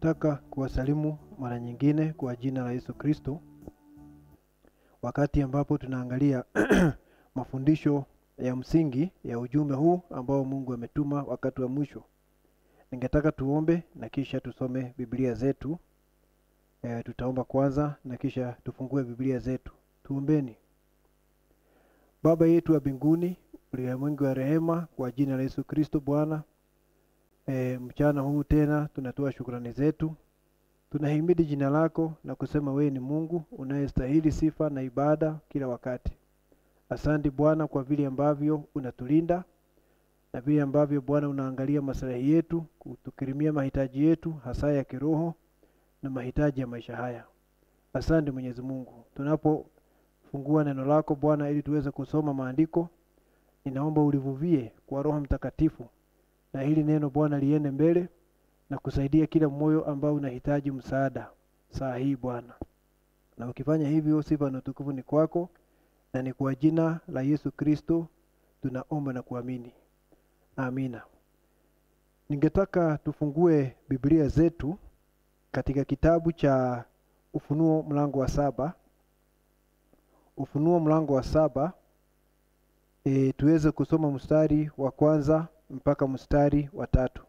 Ningetaka kuwasalimu mara nyingine kwa jina la Yesu Kristo, wakati ambapo tunaangalia mafundisho ya msingi ya ujumbe huu ambao Mungu ametuma wakati wa mwisho. Ningetaka tuombe na kisha tusome Biblia zetu. E, tutaomba kwanza na kisha tufungue Biblia zetu. Tuombeni. Baba yetu wa mbinguni, uliye mwingi wa rehema, kwa jina la Yesu Kristo Bwana, e, mchana huu tena tunatoa shukrani zetu, tunahimidi jina lako na kusema wewe ni Mungu unayestahili sifa na ibada kila wakati. Asante Bwana kwa vile ambavyo unatulinda na vile ambavyo Bwana unaangalia maslahi yetu, kutukirimia mahitaji yetu hasa ya kiroho na mahitaji ya maisha haya. Asante Mwenyezi Mungu, tunapofungua neno lako Bwana ili tuweze kusoma maandiko, ninaomba ulivuvie kwa Roho Mtakatifu na hili neno Bwana liende mbele na kusaidia kila moyo ambao unahitaji msaada saa hii Bwana, na ukifanya hivyo, sifa na utukufu ni kwako, na ni kwa jina la Yesu Kristo tunaomba na kuamini, amina. Ningetaka tufungue Biblia zetu katika kitabu cha Ufunuo mlango wa saba. Ufunuo mlango wa saba, e, tuweze kusoma mstari wa kwanza mpaka mstari wa tatu.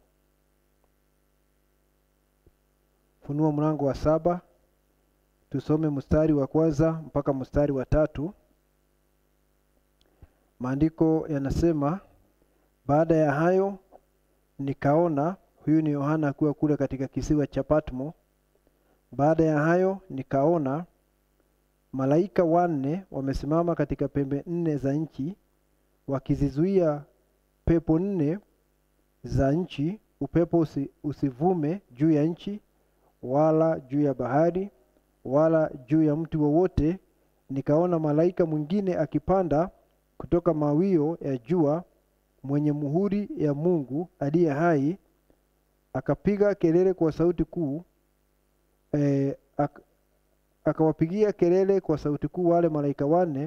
Ufunuo mlango wa saba, tusome mstari wa kwanza mpaka mstari wa tatu. Maandiko yanasema, baada ya hayo nikaona, huyu ni Yohana akiwa kule katika kisiwa cha Patmo. Baada ya hayo nikaona malaika wanne wamesimama katika pembe nne za nchi, wakizizuia pepo nne za nchi, upepo usi, usivume juu ya nchi wala juu ya bahari wala juu ya mti wowote. Nikaona malaika mwingine akipanda kutoka mawio ya jua, mwenye muhuri ya Mungu aliye hai, akapiga kelele kwa sauti kuu e, ak, akawapigia kelele kwa sauti kuu wale malaika wanne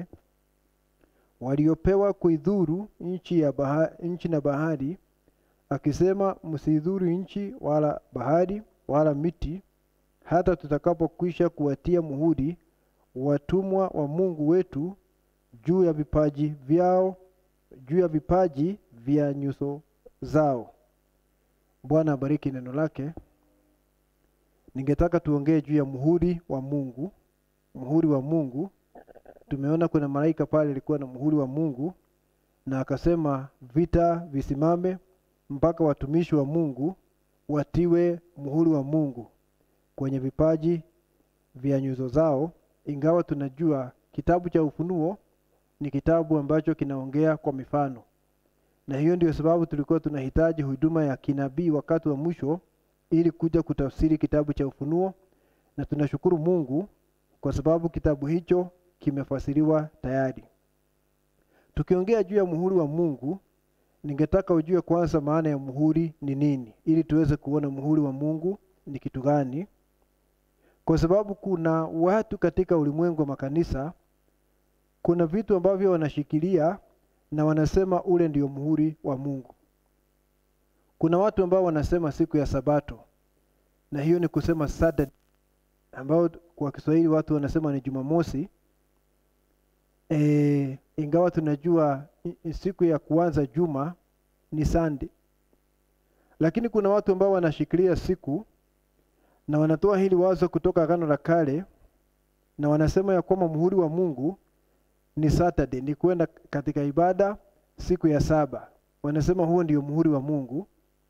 waliopewa kuidhuru nchi ya bahari, nchi na bahari, akisema, msidhuru nchi wala bahari wala miti, hata tutakapokwisha kuwatia muhuri watumwa wa Mungu wetu juu ya vipaji vyao, juu ya vipaji vya nyuso zao. Bwana abariki neno lake. Ningetaka tuongee juu ya muhuri wa Mungu. Muhuri wa Mungu, tumeona kuna malaika pale alikuwa na muhuri wa Mungu, na akasema vita visimame mpaka watumishi wa Mungu watiwe muhuri wa Mungu kwenye vipaji vya nyuso zao. Ingawa tunajua kitabu cha Ufunuo ni kitabu ambacho kinaongea kwa mifano, na hiyo ndio sababu tulikuwa tunahitaji huduma ya kinabii wakati wa mwisho ili kuja kutafsiri kitabu cha Ufunuo, na tunashukuru Mungu kwa sababu kitabu hicho kimefasiriwa tayari. Tukiongea juu ya muhuri wa Mungu, ningetaka ujue kwanza maana ya muhuri ni nini, ili tuweze kuona muhuri wa Mungu ni kitu gani, kwa sababu kuna watu katika ulimwengu wa makanisa, kuna vitu ambavyo wanashikilia na wanasema ule ndio muhuri wa Mungu. Kuna watu ambao wanasema siku ya Sabato, na hiyo ni kusema Saturday, ambao kwa Kiswahili watu wanasema ni Jumamosi. E, ingawa tunajua siku ya kuanza juma ni Sunday, lakini kuna watu ambao wanashikilia siku na wanatoa hili wazo kutoka Agano la Kale na wanasema ya kwamba muhuri wa Mungu ni Saturday, ni kwenda katika ibada siku ya saba. Wanasema huo ndio muhuri wa Mungu.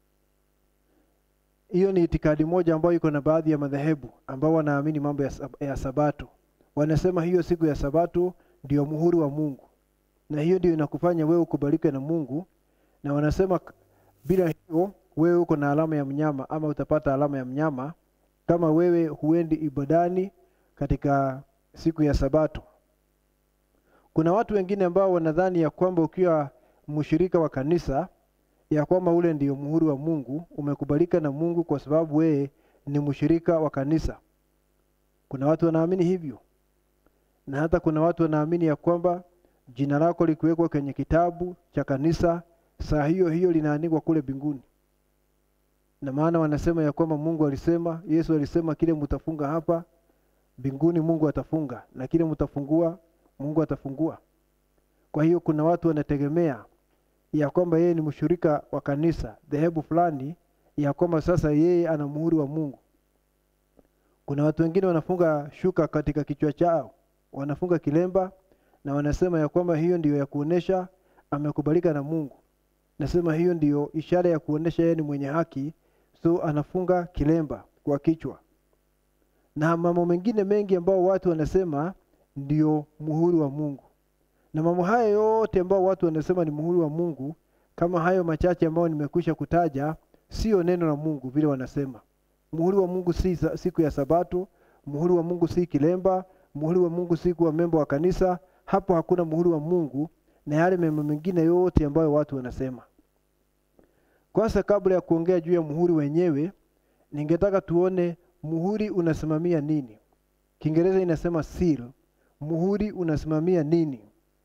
Hiyo ni itikadi moja ambayo iko na baadhi ya madhehebu ambao wanaamini mambo ya, sab ya Sabato. Wanasema hiyo siku ya Sabato ndio muhuri wa Mungu, na hiyo ndio inakufanya wewe ukubalike na Mungu, na wanasema bila hiyo wewe uko na alama ya mnyama ama utapata alama ya mnyama kama wewe huendi ibadani katika siku ya Sabato. Kuna watu wengine ambao wanadhani ya kwamba ukiwa mshirika wa kanisa ya kwamba ule ndio muhuri wa Mungu, umekubalika na Mungu kwa sababu wewe ni mshirika wa kanisa. Kuna watu wanaamini hivyo, na hata kuna watu wanaamini ya kwamba jina lako likiwekwa kwenye kitabu cha kanisa, saa hiyo hiyo linaandikwa kule mbinguni. na maana wanasema ya kwamba Mungu alisema, Yesu alisema kile mtafunga hapa mbinguni Mungu atafunga, na kile mtafungua Mungu atafungua. Kwa hiyo kuna watu wanategemea ya kwamba yeye ni mshirika wa kanisa dhehebu fulani, ya kwamba sasa yeye ana muhuri wa Mungu. Kuna watu wengine wanafunga shuka katika kichwa chao, wanafunga kilemba na wanasema ya kwamba hiyo ndiyo ya kuonesha amekubalika na Mungu. Nasema hiyo ndiyo ishara ya kuonesha yeye ni mwenye haki, so anafunga kilemba kwa kichwa na mambo mengine mengi ambao watu wanasema ndio muhuri wa Mungu. Na mambo haya yote ambao watu wanasema ni muhuri wa Mungu, kama hayo machache ambayo nimekwisha kutaja, sio neno la Mungu vile wanasema. Muhuri wa Mungu si siku ya Sabato, muhuri wa Mungu si kilemba, muhuri wa Mungu si kuwa memba wa kanisa. Hapo hakuna muhuri wa Mungu na yale mambo mengine yote ambayo watu wanasema. Kwanza, kabla ya kuongea juu ya muhuri wenyewe, ningetaka tuone muhuri unasimamia nini. Kiingereza inasema seal. Muhuri unasimamia nini?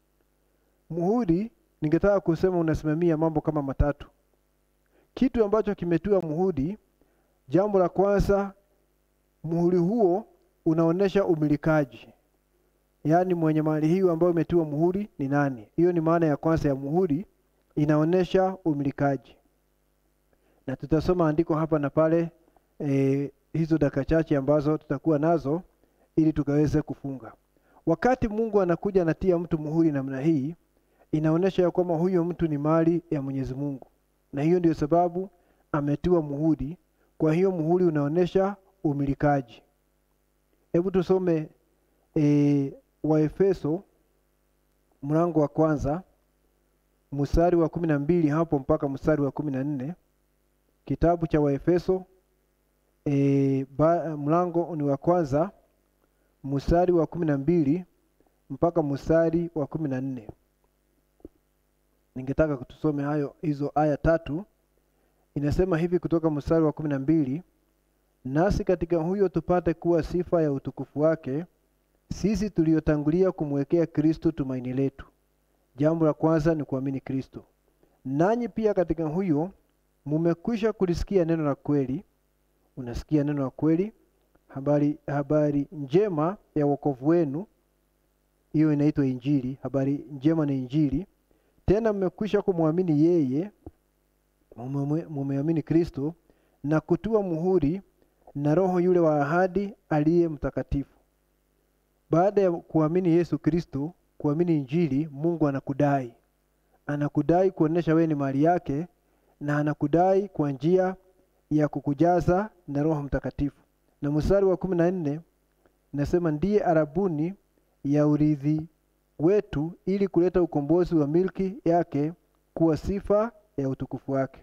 Muhuri ningetaka kusema unasimamia mambo kama matatu. Kitu ambacho kimetiwa muhuri, jambo la kwanza, muhuri huo unaonesha umilikaji, yaani mwenye mali hiyo ambayo imetiwa muhuri ni nani. Hiyo ni maana ya kwanza ya muhuri, inaonesha umilikaji, na tutasoma andiko hapa na pale e, hizo dakika chache ambazo tutakuwa nazo ili tukaweze kufunga. Wakati Mungu anakuja anatia mtu muhuri namna hii, inaonyesha ya kwamba huyo mtu ni mali ya Mwenyezi Mungu, na hiyo ndio sababu ametiwa muhuri. Kwa hiyo muhuri unaonyesha umilikaji. Hebu tusome e, Waefeso mlango wa kwanza mstari wa kumi na mbili hapo mpaka mstari wa kumi na nne kitabu cha Waefeso e, ba, mlango ni wa kwanza mstari wa kumi na mbili mpaka mstari wa kumi na nne ningetaka kutusome hayo hizo aya tatu. Inasema hivi kutoka mstari wa kumi na mbili nasi katika huyo tupate kuwa sifa ya utukufu wake, sisi tuliotangulia kumwekea Kristo tumaini letu. Jambo la kwanza ni kuamini Kristo. Nanyi pia katika huyo mumekwisha kulisikia neno la kweli unasikia neno la kweli, habari habari njema ya wokovu wenu. Hiyo inaitwa Injili. Habari njema ni Injili. Tena mmekwisha kumwamini yeye, mumeamini Kristo na kutiwa muhuri na Roho yule wa ahadi aliye mtakatifu. Baada ya kuamini Yesu Kristo, kuamini Injili, Mungu anakudai, anakudai kuonesha wewe ni mali yake, na anakudai kwa njia ya kukujaza na Roho Mtakatifu. Na mstari wa kumi na nne nasema ndiye arabuni ya urithi wetu, ili kuleta ukombozi wa milki yake, kuwa sifa ya utukufu wake.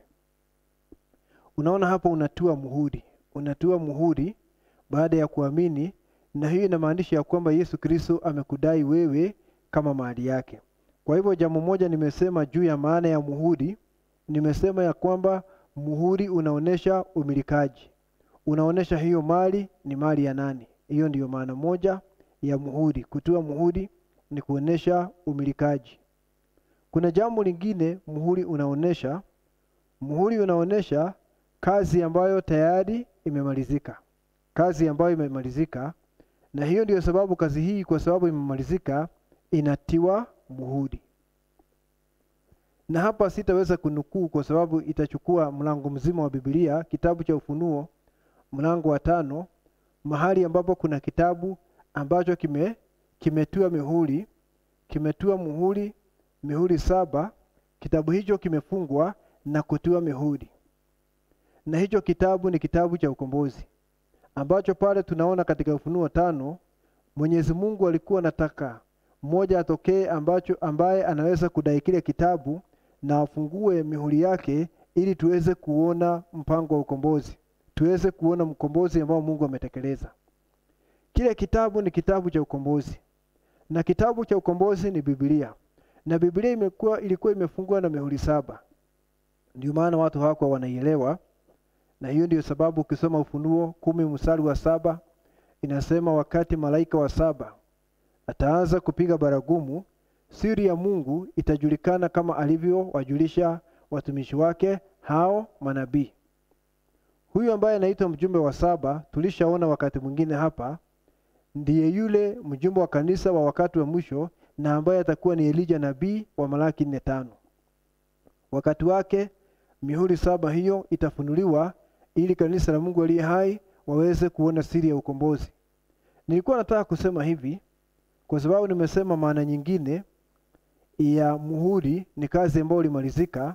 Unaona hapo, unatiwa muhuri, unatiwa muhuri baada ya kuamini, na hiyo inamaanisha ya kwamba Yesu Kristo amekudai wewe kama mali yake. Kwa hivyo jambo moja nimesema juu ya maana ya muhuri, nimesema ya kwamba muhuri unaonesha umilikaji, unaonesha hiyo mali ni mali ya nani. Hiyo ndiyo maana moja ya muhuri. Kutiwa muhuri ni kuonesha umilikaji. Kuna jambo lingine muhuri unaonesha, muhuri unaonesha kazi ambayo tayari imemalizika, kazi ambayo imemalizika. Na hiyo ndiyo sababu kazi hii, kwa sababu imemalizika, inatiwa muhuri na hapa sitaweza kunukuu kwa sababu itachukua mlango mzima wa Biblia, kitabu cha Ufunuo mlango wa tano, mahali ambapo kuna kitabu ambacho kime kimetiwa mihuri, kimetiwa muhuri, mihuri saba. Kitabu hicho kimefungwa na kutiwa mihuri, na hicho kitabu ni kitabu cha ukombozi ambacho pale tunaona katika Ufunuo tano, Mwenyezi Mungu alikuwa anataka mmoja atokee ambacho ambaye anaweza kudai kile kitabu na afungue mihuri yake ili tuweze kuona mpango wa ukombozi, tuweze kuona mkombozi ambao Mungu ametekeleza. Kile kitabu ni kitabu cha ukombozi, na kitabu cha ukombozi ni Biblia, na Biblia imekuwa ilikuwa imefungwa na mihuri saba. Ndio maana watu hawakuwa wanaielewa, na hiyo ndio sababu ukisoma Ufunuo kumi mstari wa saba inasema, wakati malaika wa saba ataanza kupiga baragumu siri ya Mungu itajulikana kama alivyowajulisha watumishi wake hao manabii. Huyu ambaye anaitwa mjumbe wa saba, tulishaona wakati mwingine hapa, ndiye yule mjumbe wa kanisa wa wakati wa mwisho na ambaye atakuwa ni Elija nabii wa Malaki nne tano. Wakati wake mihuri saba hiyo itafunuliwa ili kanisa la Mungu aliye hai waweze kuona siri ya ukombozi. Nilikuwa nataka kusema hivi kwa sababu nimesema maana nyingine ya muhuri ni kazi ambayo ilimalizika.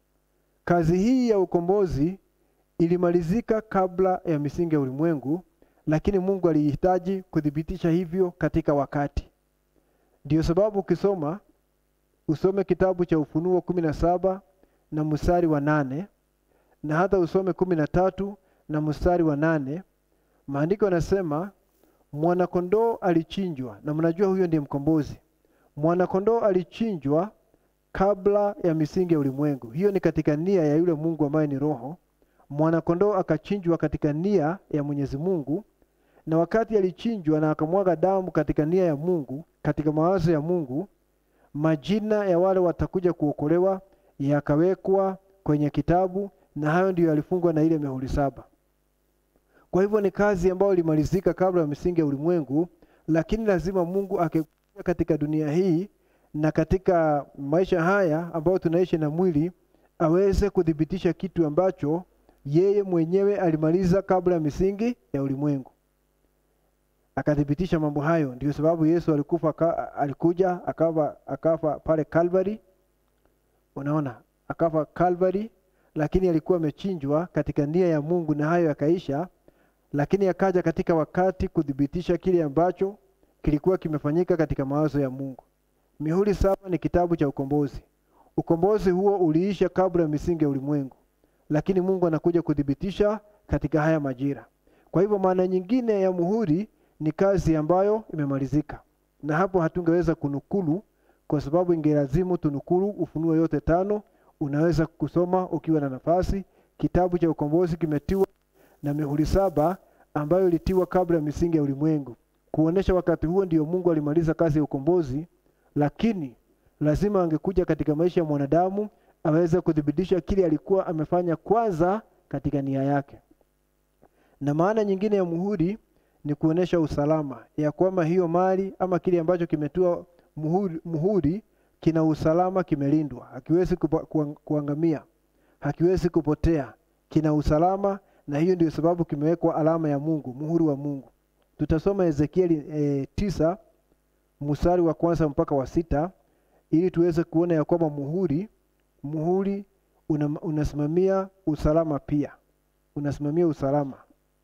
Kazi hii ya ukombozi ilimalizika kabla ya misingi ya ulimwengu, lakini Mungu alihitaji kuthibitisha hivyo katika wakati. Ndiyo sababu ukisoma usome kitabu cha Ufunuo kumi na saba na mstari wa nane na hata usome kumi na tatu na mstari wa nane maandiko yanasema mwanakondoo alichinjwa, na mnajua huyo ndiye mkombozi. Mwanakondoo alichinjwa kabla ya misingi ya ulimwengu. Hiyo ni katika nia ya yule Mungu ambaye ni Roho. Mwanakondoo akachinjwa katika nia ya Mwenyezi Mungu, na wakati alichinjwa na akamwaga damu katika nia ya Mungu, katika mawazo ya Mungu, majina ya wale watakuja kuokolewa yakawekwa kwenye kitabu, na hayo ndiyo yalifungwa na ile mihuri saba. Kwa hivyo ni kazi ambayo ilimalizika kabla ya misingi ya ulimwengu, lakini lazima Mungu akikuja katika dunia hii na katika maisha haya ambayo tunaishi na mwili aweze kuthibitisha kitu ambacho yeye mwenyewe alimaliza kabla ya misingi ya ulimwengu. Akathibitisha mambo hayo, ndio sababu Yesu alikufa ka, alikuja akafa akafa pale Calvary. Unaona, akafa Calvary, lakini alikuwa amechinjwa katika nia ya Mungu na hayo yakaisha, lakini akaja katika wakati kuthibitisha kile ambacho kilikuwa kimefanyika katika mawazo ya Mungu. Mihuri saba ni kitabu cha ukombozi. Ukombozi huo uliisha kabla ya misingi ya ulimwengu, lakini Mungu anakuja kuthibitisha katika haya majira. Kwa hivyo maana nyingine ya muhuri ni kazi ambayo imemalizika, na hapo hatungeweza kunukulu kwa sababu ingelazimu tunukulu Ufunuo yote tano. Unaweza kusoma ukiwa na nafasi. Kitabu cha ukombozi kimetiwa na mihuri saba ambayo ilitiwa kabla ya misingi ya ulimwengu, kuonesha wakati huo ndio Mungu alimaliza kazi ya ukombozi, lakini lazima angekuja katika maisha ya mwanadamu aweze kuthibitisha kile alikuwa amefanya kwanza katika nia yake. Na maana nyingine ya muhuri ni kuonesha usalama ya kwamba hiyo mali ama kile ambacho kimetiwa muhuri, muhuri kina usalama, kimelindwa, hakiwezi kupa, kuang, kuangamia, hakiwezi kupotea, kina usalama, na hiyo ndio sababu kimewekwa alama ya Mungu, muhuri wa Mungu. Tutasoma Ezekieli e, tisa mstari wa kwanza mpaka wa sita ili tuweze kuona ya kwamba muhuri muhuri una, unasimamia usalama pia, unasimamia usalama.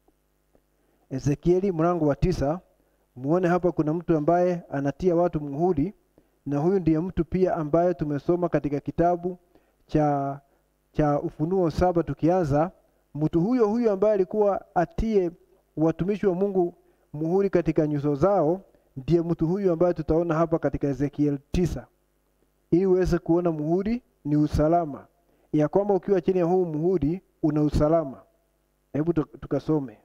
Ezekieli mlango wa tisa, muone hapa kuna mtu ambaye anatia watu muhuri, na huyu ndiye mtu pia ambaye tumesoma katika kitabu cha cha Ufunuo saba tukianza. Mtu huyo huyo ambaye alikuwa atie watumishi wa Mungu muhuri katika nyuso zao, ndiye mtu huyu ambaye tutaona hapa katika Ezekiel tisa, ili uweze kuona muhuri ni usalama, ya kwamba ukiwa chini ya huu muhuri una usalama. Hebu tukasome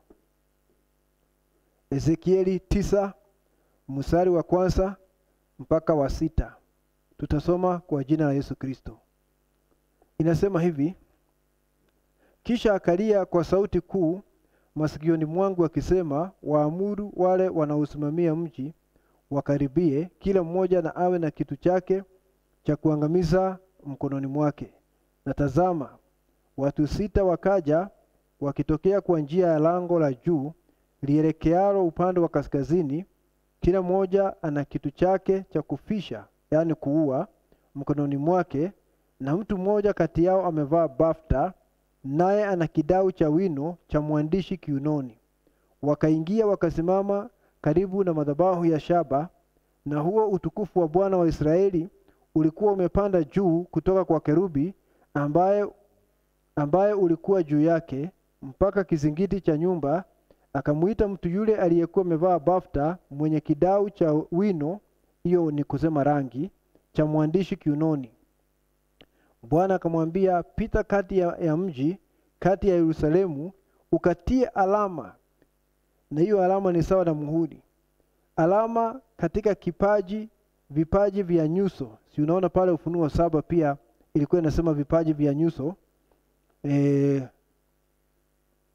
Ezekieli tisa mstari wa kwanza mpaka wa sita. Tutasoma kwa jina la Yesu Kristo. Inasema hivi: kisha akalia kwa sauti kuu masikioni mwangu akisema, waamuru wale wanaosimamia mji wakaribie, kila mmoja na awe na kitu chake cha kuangamiza mkononi mwake. Na tazama, watu sita wakaja wakitokea kwa njia ya lango la juu lielekealo upande wa kaskazini, kila mmoja ana kitu chake cha kufisha, yaani kuua, mkononi mwake, na mtu mmoja kati yao amevaa bafta, naye ana kidau cha wino cha mwandishi kiunoni. Wakaingia wakasimama karibu na madhabahu ya shaba, na huo utukufu wa Bwana wa Israeli ulikuwa umepanda juu kutoka kwa kerubi ambaye, ambaye ulikuwa juu yake mpaka kizingiti cha nyumba. Akamwita mtu yule aliyekuwa amevaa bafta mwenye kidau cha wino, hiyo ni kusema rangi, cha mwandishi kiunoni. Bwana akamwambia, pita kati ya, ya mji kati ya Yerusalemu, ukatie alama, na hiyo alama ni sawa na muhuri, alama katika kipaji vipaji vya nyuso. Si unaona pale Ufunuo saba pia ilikuwa inasema vipaji vya nyuso e,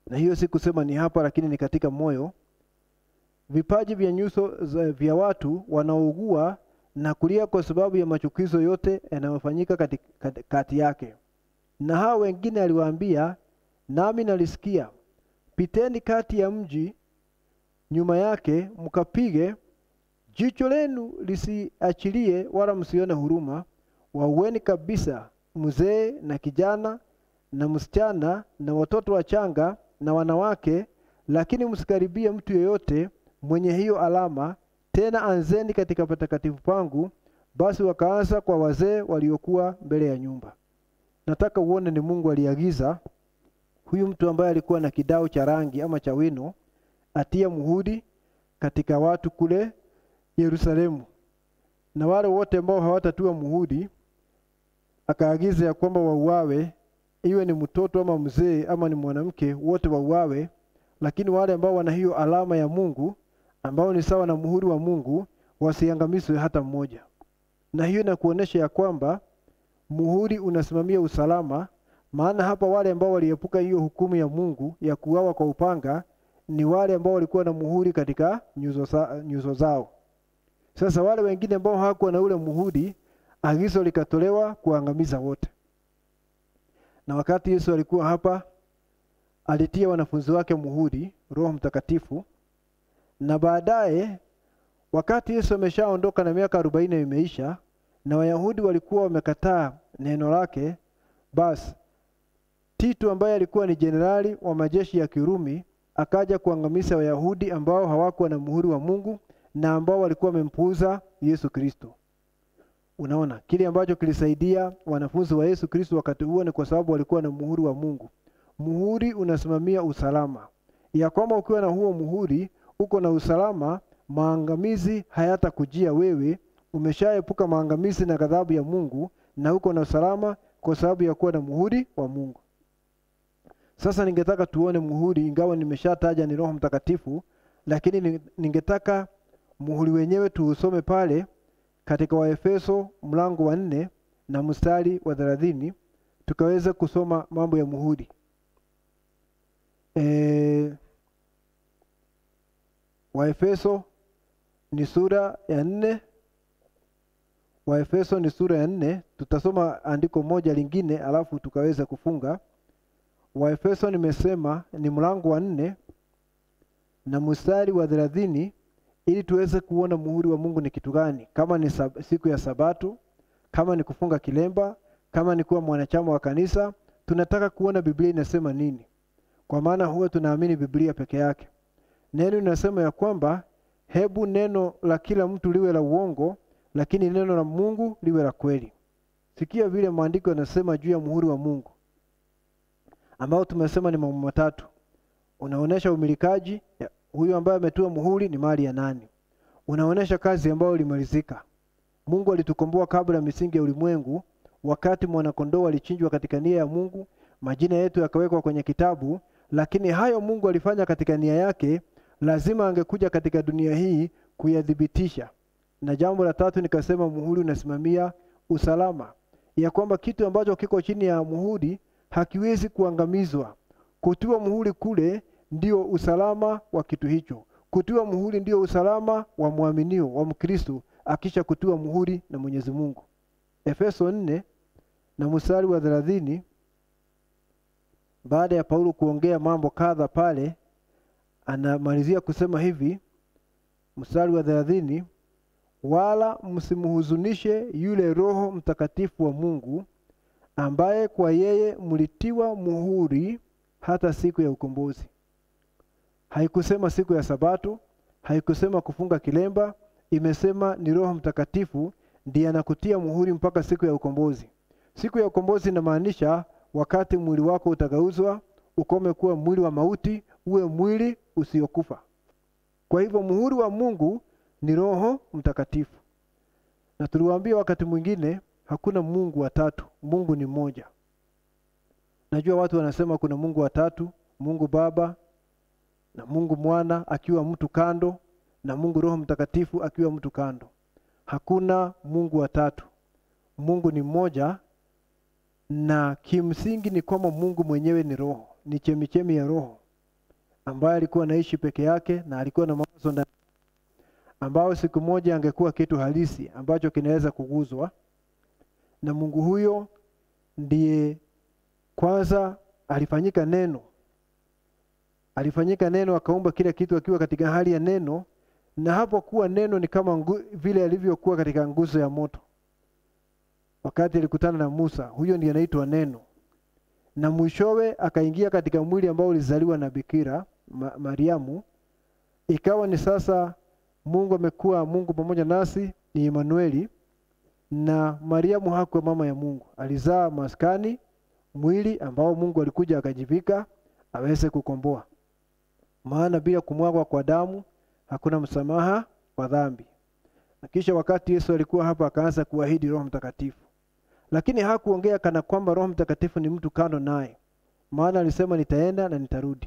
na hiyo si kusema ni hapa, lakini ni katika moyo. Vipaji vya nyuso za- vya watu wanaougua na kulia kwa sababu ya machukizo yote yanayofanyika kati, kati, kati yake. Na hao wengine aliwaambia, nami nalisikia, piteni kati ya mji nyuma yake, mkapige jicho lenu lisiachilie, wala msione huruma. Waueni kabisa mzee na kijana na msichana na watoto wachanga na wanawake, lakini msikaribie mtu yeyote mwenye hiyo alama. Tena anzeni katika patakatifu pangu. Basi wakaanza kwa wazee waliokuwa mbele ya nyumba. Nataka uone ni Mungu aliagiza huyu mtu ambaye alikuwa na kidao cha rangi ama cha wino atia muhuri katika watu kule Yerusalemu, na wale wote ambao hawatatua muhuri akaagiza ya kwamba wauawe, iwe ni mtoto ama mzee ama ni mwanamke, wote wauawe. Lakini wale ambao wana hiyo alama ya Mungu ambao ni sawa na muhuri wa Mungu wasiangamizwe hata mmoja. Na hiyo inakuonyesha ya kwamba muhuri unasimamia usalama, maana hapa wale ambao waliepuka hiyo hukumu ya Mungu ya kuuawa kwa upanga ni wale ambao walikuwa na muhuri katika nyuso, za, nyuso zao. Sasa wale wengine ambao hawakuwa na ule muhuri, agizo likatolewa kuangamiza wote. Na wakati Yesu alikuwa hapa, alitia wanafunzi wake muhuri, Roho Mtakatifu, na baadaye wakati Yesu ameshaondoka na miaka arobaini imeisha na Wayahudi walikuwa wamekataa neno lake, basi Tito ambaye alikuwa ni jenerali wa majeshi ya Kirumi akaja kuangamiza Wayahudi ambao hawakuwa na muhuri wa Mungu na ambao walikuwa wamempuuza Yesu Kristo. Unaona, kile ambacho kilisaidia wanafunzi wa Yesu Kristo wakati huo ni kwa sababu walikuwa na muhuri wa Mungu. Muhuri unasimamia usalama, ya kwamba ukiwa na huo muhuri uko na usalama, maangamizi hayatakujia wewe. Umeshaepuka maangamizi na ghadhabu ya Mungu na uko na usalama kwa sababu ya kuwa na muhuri wa Mungu. Sasa ningetaka tuone muhuri, ingawa nimeshataja ni Roho Mtakatifu, lakini ni- ningetaka muhuri wenyewe tuusome pale katika Waefeso mlango wa nne na mstari wa thelathini tukaweza kusoma mambo ya muhuri. E, Waefeso ni sura ya nne. Waefeso ni sura ya nne. Tutasoma andiko moja lingine alafu tukaweza kufunga. Waefeso nimesema ni mlango wa nne na mstari wa thelathini ili tuweze kuona muhuri wa Mungu ni kitu gani, kama ni sab siku ya Sabato, kama ni kufunga kilemba, kama ni kuwa mwanachama wa kanisa. Tunataka kuona Biblia inasema nini, kwa maana huwa tunaamini Biblia peke yake. Neno linasema ya kwamba hebu neno la kila mtu liwe la uongo, lakini neno la Mungu liwe la kweli. Sikia vile maandiko yanasema juu ya muhuri wa Mungu ambao tumesema ni mambo matatu. Unaonesha umilikaji, ya- huyu ambaye ametoa muhuri ni mali ya nani. Unaonesha kazi ambayo ilimalizika. Mungu alitukomboa kabla ya misingi ya ulimwengu, wakati mwanakondoo alichinjwa katika nia ya Mungu, majina yetu yakawekwa kwenye kitabu. Lakini hayo Mungu alifanya katika nia yake, lazima angekuja katika dunia hii kuyathibitisha. Na jambo la tatu nikasema, muhuri unasimamia usalama, ya kwamba kitu ambacho kiko chini ya muhuri hakiwezi kuangamizwa. Kutiwa muhuri kule ndio usalama wa kitu hicho. Kutiwa muhuri ndio usalama wa mwaminio wa Mkristo akisha kutiwa muhuri na Mwenyezi Mungu. Efeso nne na mstari wa thelathini, baada ya Paulo kuongea mambo kadha pale, anamalizia kusema hivi, mstari wa thelathini, wala msimhuzunishe yule Roho Mtakatifu wa Mungu ambaye kwa yeye mlitiwa muhuri hata siku ya ukombozi. Haikusema siku ya Sabato, haikusema kufunga kilemba, imesema ni Roho Mtakatifu ndiye anakutia muhuri mpaka siku ya ukombozi. Siku ya ukombozi inamaanisha wakati mwili wako utagauzwa, ukome kuwa mwili wa mauti, uwe mwili usiokufa. Kwa hivyo muhuri wa Mungu ni Roho Mtakatifu, na tuliwaambia wakati mwingine hakuna Mungu watatu, Mungu ni mmoja. Najua watu wanasema kuna Mungu watatu, Mungu Baba na Mungu Mwana akiwa mtu kando na Mungu Roho Mtakatifu akiwa mtu kando. Hakuna Mungu watatu, Mungu ni mmoja, na kimsingi ni kwamba Mungu mwenyewe ni roho, ni chemichemi ya roho. ambaye alikuwa anaishi peke yake na alikuwa na mawazo ndani ambao siku moja angekuwa kitu halisi ambacho kinaweza kuguzwa na Mungu huyo ndiye kwanza alifanyika neno alifanyika neno akaumba kila kitu akiwa katika hali ya neno na hapo kuwa neno ni kama ngu, vile alivyokuwa katika nguzo ya moto wakati alikutana na Musa huyo ndiye anaitwa neno na mwishowe akaingia katika mwili ambao ulizaliwa na bikira Ma, Mariamu ikawa ni sasa Mungu amekuwa Mungu pamoja nasi ni Emanueli na Mariamu hakuwa mama ya Mungu alizaa maskani mwili ambao Mungu alikuja akajivika aweze kukomboa maana bila kumwagwa kwa damu hakuna msamaha wa dhambi na kisha wakati Yesu alikuwa hapa akaanza kuahidi Roho Mtakatifu lakini hakuongea kana kwamba Roho Mtakatifu ni mtu kando naye maana alisema nitaenda na nitarudi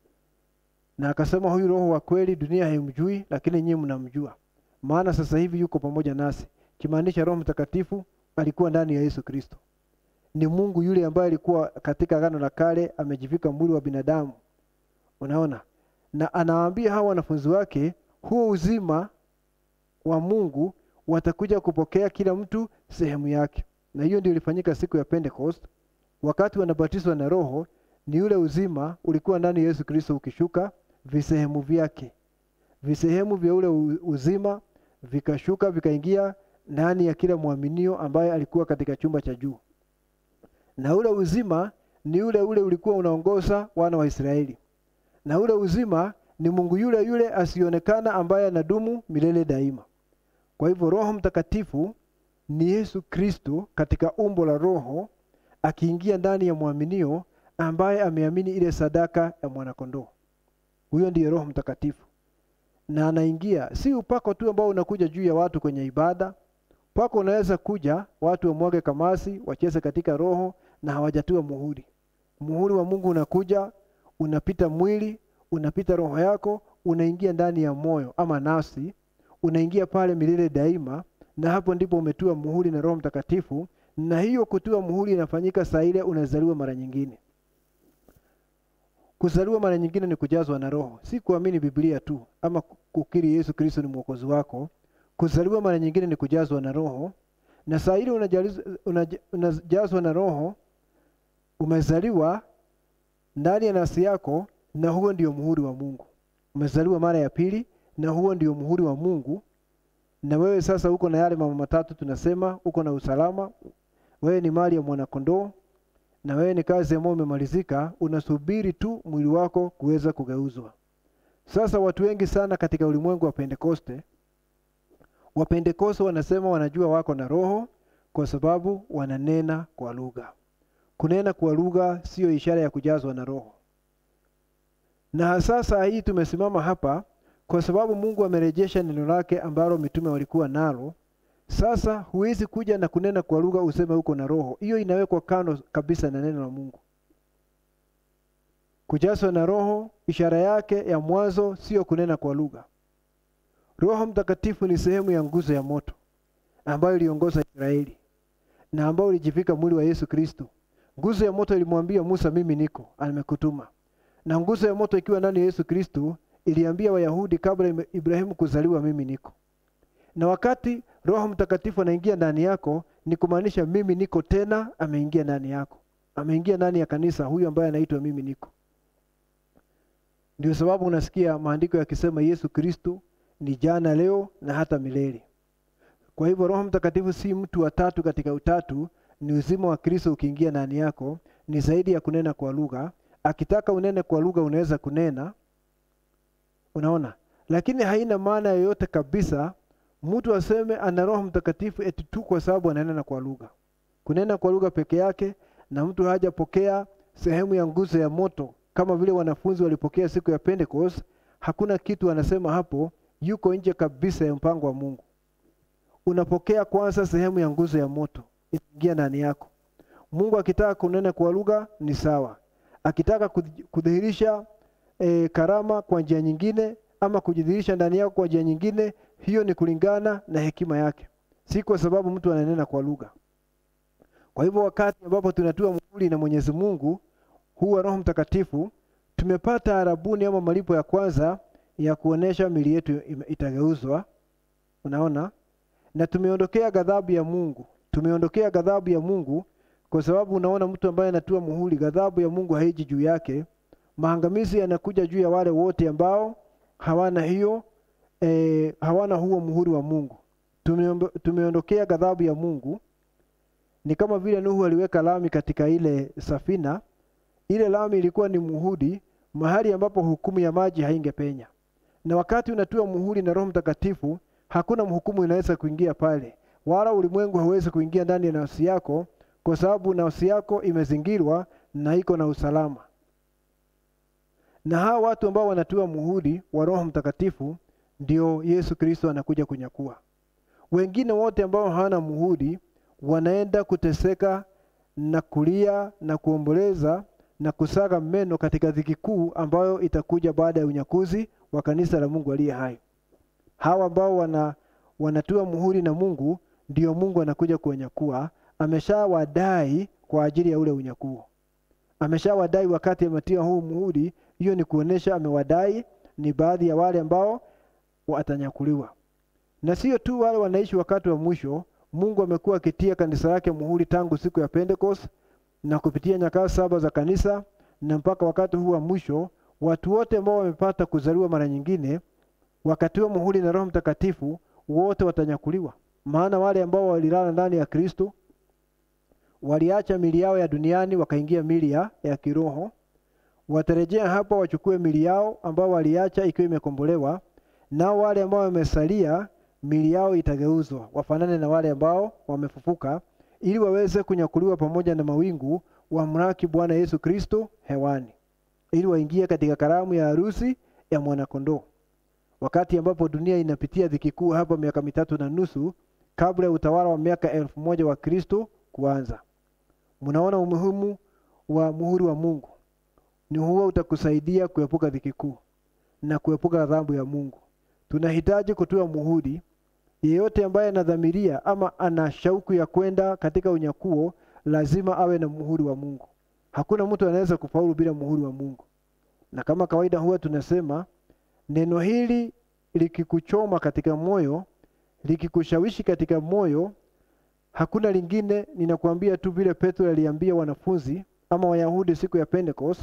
na akasema huyu roho wa kweli dunia haimjui lakini nyinyi mnamjua maana sasa hivi yuko pamoja nasi kimaanisha Roho Mtakatifu alikuwa ndani ya Yesu Kristo ni Mungu yule ambaye alikuwa katika agano la kale amejivika mwili wa binadamu unaona na anawaambia hawa wanafunzi wake huo uzima wa Mungu watakuja kupokea kila mtu sehemu yake na hiyo ndio ilifanyika siku ya Pentecost wakati wanabatizwa na roho ni ule uzima ulikuwa ndani ya Yesu Kristo ukishuka visehemu vyake visehemu vya ule uzima vikashuka vikaingia ndani ya kila mwaminio ambaye alikuwa katika chumba cha juu na ule uzima ni ule ule ulikuwa unaongoza wana wa Israeli na ule uzima ni Mungu yule yule asionekana ambaye anadumu milele daima kwa hivyo Roho Mtakatifu ni Yesu Kristo katika umbo la roho akiingia ndani ya mwaminio ambaye ameamini ile sadaka ya mwanakondoo huyo ndiye Roho Mtakatifu na anaingia si upako tu ambao unakuja juu ya watu kwenye ibada upako unaweza kuja watu wamwage kamasi wacheze katika roho na hawajatiwa muhuri muhuri wa Mungu unakuja unapita mwili unapita roho yako unaingia ndani ya moyo ama nafsi unaingia pale milele daima na hapo ndipo umetiwa muhuri na Roho Mtakatifu na hiyo kutiwa muhuri inafanyika saa ile unazaliwa mara nyingine kuzaliwa mara nyingine ni kujazwa na roho si kuamini biblia tu ama kukiri yesu kristo ni mwokozi wako kuzaliwa mara nyingine ni kujazwa na roho na saa ile unajazwa na roho umezaliwa ndani ya nafsi yako na huo ndio muhuri wa mungu umezaliwa mara ya pili na huo ndio muhuri wa mungu na wewe sasa uko na yale mambo matatu tunasema uko na usalama wewe ni mali ya mwanakondoo na wewe ni kazi ambayo umemalizika unasubiri tu mwili wako kuweza kugeuzwa sasa watu wengi sana katika ulimwengu wa pentekoste wapentekoste wanasema wanajua wako na roho kwa sababu wananena kwa lugha kunena kwa lugha siyo ishara ya kujazwa na roho na sasa hii tumesimama hapa kwa sababu mungu amerejesha neno lake ambalo mitume walikuwa nalo sasa huwezi kuja na kunena kwa lugha useme uko na roho hiyo inawekwa kando kabisa na neno la mungu kujazwa na roho ishara yake ya mwanzo sio kunena kwa lugha roho mtakatifu ni sehemu ya nguzo ya moto ambayo iliongoza israeli na ambayo ilijivika mwili wa yesu kristo nguzo ya moto ilimwambia musa mimi niko amekutuma na nguzo ya moto ikiwa ndani ya yesu kristo iliambia wayahudi kabla ibrahimu kuzaliwa mimi niko na wakati roho mtakatifu anaingia ndani yako ni kumaanisha mimi niko tena ameingia ndani yako ameingia ndani ya kanisa huyu ambaye anaitwa mimi niko ndio sababu unasikia maandiko yakisema yesu kristo ni jana leo na hata milele kwa hivyo roho mtakatifu si mtu wa tatu katika utatu ni uzima wa kristo ukiingia ndani yako ni zaidi ya kunena kwa lugha akitaka unene kwa lugha unaweza kunena unaona lakini haina maana yoyote kabisa mtu aseme ana roho mtakatifu eti tu kwa sababu ananena kwa lugha kunena kwa lugha peke yake na mtu hajapokea sehemu ya nguzo ya moto kama vile wanafunzi walipokea siku ya pentecost hakuna kitu anasema hapo yuko nje kabisa ya mpango wa mungu unapokea kwanza sehemu ya nguzo ya moto inaingia ndani yako mungu akitaka kunena kwa lugha ni sawa akitaka kudhihirisha e, karama kwa njia nyingine ama kujidhihirisha ndani yako kwa njia nyingine hiyo ni kulingana na hekima yake si kwa sababu mtu ananena kwa lugha kwa hivyo wakati ambapo tunatiwa muhuri na mwenyezi mungu huwa roho mtakatifu tumepata arabuni ama malipo ya kwanza ya kuonesha mili yetu itageuzwa unaona na tumeondokea ghadhabu ya mungu tumeondokea ghadhabu ya mungu kwa sababu unaona mtu ambaye anatua muhuri ghadhabu ya mungu haiji juu yake maangamizi yanakuja juu ya wale wote ambao hawana hiyo e, hawana huo muhuri wa mungu tumeondokea ghadhabu ya mungu ni kama vile nuhu aliweka lami katika ile safina ile lami ilikuwa ni muhuri mahali ambapo hukumu ya maji haingepenya na wakati unatua muhuri na roho mtakatifu hakuna mhukumu inaweza kuingia pale wala ulimwengu hauwezi kuingia ndani ya nafsi yako kwa sababu nafsi yako imezingirwa na iko na usalama na hawa watu ambao wanatua muhuri wa roho mtakatifu ndio yesu kristo anakuja kunyakua wengine wote ambao hawana muhuri wanaenda kuteseka na kulia na kuomboleza na kusaga meno katika dhiki kuu ambayo itakuja baada ya unyakuzi wa kanisa la mungu aliye hai hawa ambao wana wanatua muhuri na mungu ndio mungu anakuja kuwanyakua ameshawadai kwa ajili ya ule unyakuo ameshawadai wakati ametia huu muhuri hiyo ni kuonesha amewadai ni baadhi ya wale ambao watanyakuliwa na sio tu wale wanaishi wakati wa mwisho mungu amekuwa akitia kanisa lake muhuri tangu siku ya pentecost na kupitia nyakati saba za kanisa na mpaka wakati huu wa mwisho watu wote ambao wamepata kuzaliwa mara nyingine wakatiwa muhuri na roho mtakatifu wote watanyakuliwa maana wale ambao walilala ndani ya kristo waliacha mili yao ya duniani wakaingia mili ya, ya kiroho watarejea hapa wachukue mili yao ambao waliacha ikiwa imekombolewa nao wale ambao wamesalia mili yao itageuzwa wafanane na wale ambao wamefufuka ili waweze kunyakuliwa pamoja na mawingu wamlaki bwana yesu kristo hewani ili waingie katika karamu ya harusi ya mwanakondoo wakati ambapo dunia inapitia dhiki kuu hapa miaka mitatu na nusu kabla ya utawala wa miaka elfu moja wa kristo kuanza mnaona umuhimu wa muhuri wa mungu ni huo utakusaidia kuepuka dhiki kuu na kuepuka adhabu ya mungu tunahitaji kutoa muhuri yeyote ambaye anadhamiria ama ana shauku ya kwenda katika unyakuo lazima awe na muhuri wa mungu hakuna mtu anaweza kufaulu bila muhuri wa mungu na kama kawaida huwa tunasema neno hili likikuchoma katika moyo likikushawishi katika moyo hakuna lingine ninakuambia tu vile petro aliambia wanafunzi ama wayahudi siku ya pentecost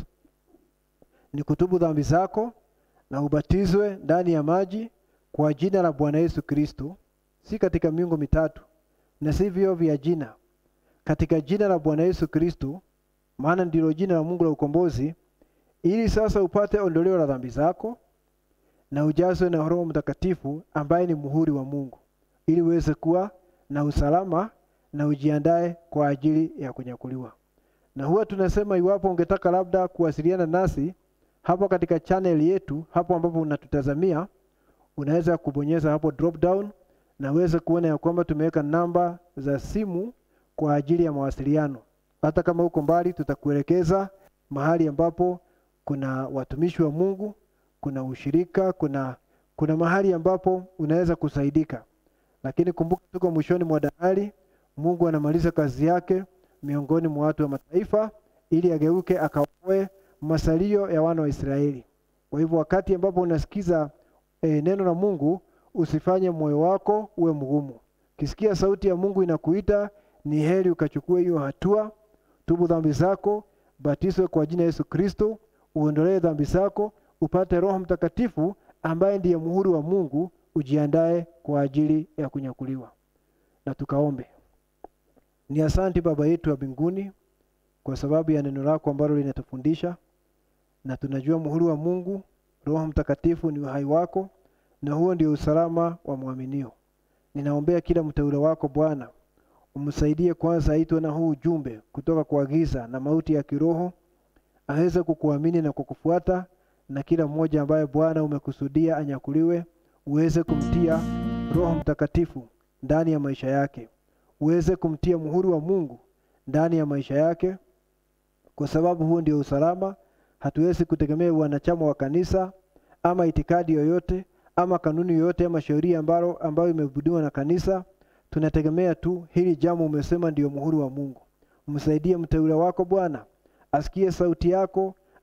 ni kutubu dhambi zako na ubatizwe ndani ya maji kwa jina la bwana yesu kristo si katika miungu mitatu na si vyo vya jina katika jina la bwana yesu kristo maana ndilo jina la mungu la ukombozi ili sasa upate ondoleo la dhambi zako na ujazwe na roho mtakatifu ambaye ni muhuri wa mungu ili uweze kuwa na usalama na ujiandae kwa ajili ya kunyakuliwa na huwa tunasema iwapo ungetaka labda kuwasiliana nasi hapo katika channel yetu hapo ambapo unatutazamia unaweza kubonyeza hapo drop down na uweze kuona ya kwamba tumeweka namba za simu kwa ajili ya mawasiliano hata kama uko mbali tutakuelekeza mahali ambapo kuna watumishi wa mungu kuna ushirika kuna kuna mahali ambapo unaweza kusaidika lakini kumbuka tuko mwishoni mwa dahari mungu anamaliza kazi yake miongoni mwa watu wa mataifa ili ageuke akaokoe masalio ya wana wa israeli kwa hivyo wakati ambapo unasikiza e, neno la mungu usifanye moyo wako uwe mgumu kisikia sauti ya mungu inakuita ni heri ukachukua hiyo hatua tubu dhambi zako batiswe kwa jina yesu kristo uondolee dhambi zako upate roho mtakatifu ambaye ndiye muhuri wa mungu ujiandae kwa ajili ya kunyakuliwa na tukaombe ni asanti baba yetu wa mbinguni kwa sababu ya neno lako ambalo linatufundisha na tunajua muhuri wa mungu roho mtakatifu ni uhai wako na huo ndio usalama wa mwaminio ninaombea kila mteule wako bwana umsaidie kwanza aitwe na huu ujumbe kutoka kwa giza na mauti ya kiroho aweze kukuamini na kukufuata na kila mmoja ambaye bwana umekusudia anyakuliwe uweze kumtia roho mtakatifu ndani ya maisha yake uweze kumtia muhuri wa mungu ndani ya maisha yake kwa sababu huo ndio usalama hatuwezi kutegemea wanachama wa kanisa ama itikadi yoyote ama kanuni yoyote ama sheria ambayo, ambayo imebudiwa na kanisa tunategemea tu hili jambo umesema ndio muhuri wa mungu msaidie mteule wako bwana asikie sauti yako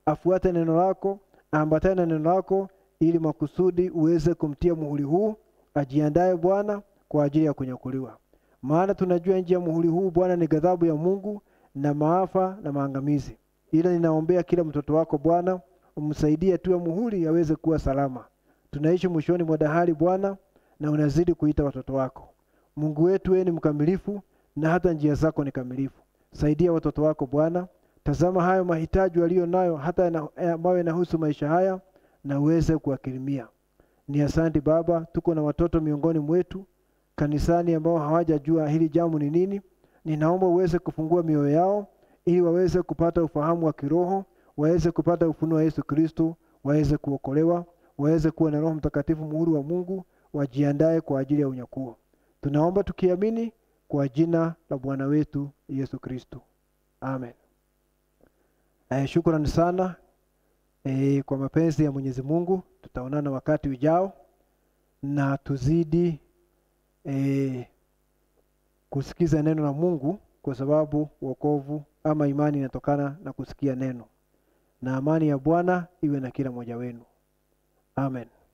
afuate neno lako, aambatane na neno lako, ili makusudi uweze kumtia muhuri huu, ajiandae Bwana kwa ajili ya kunyakuliwa. Maana tunajua nje ya muhuri huu Bwana ni ghadhabu ya Mungu na maafa na maangamizi. Ila ninaombea kila mtoto wako Bwana, umsaidie tu ya muhuri aweze kuwa salama. Tunaishi mwishoni mwa dahari Bwana, na unazidi kuita watoto wako. Mungu wetu, wewe ni mkamilifu na hata njia zako ni kamilifu. Saidia watoto wako Bwana, tazama hayo mahitaji walio nayo hata ambayo yanahusu maisha haya, na uweze kuwakirimia. Ni asante Baba, tuko na watoto miongoni mwetu kanisani ambao hawajajua hili jambo ni nini. Ninaomba uweze kufungua mioyo yao ili waweze kupata ufahamu wa kiroho, waweze kupata ufunuo wa Yesu Kristo, waweze kuokolewa, waweze kuwa na Roho Mtakatifu, muhuri wa Mungu, wajiandae kwa ajili ya unyakuo. Tunaomba tukiamini kwa jina la Bwana wetu Yesu Kristo, amen. Eh, shukrani sana eh, kwa mapenzi ya Mwenyezi Mungu. Tutaonana wakati ujao na tuzidi eh, kusikiza neno la Mungu kwa sababu wokovu ama imani inatokana na kusikia neno. Na amani ya Bwana iwe na kila mmoja wenu. Amen.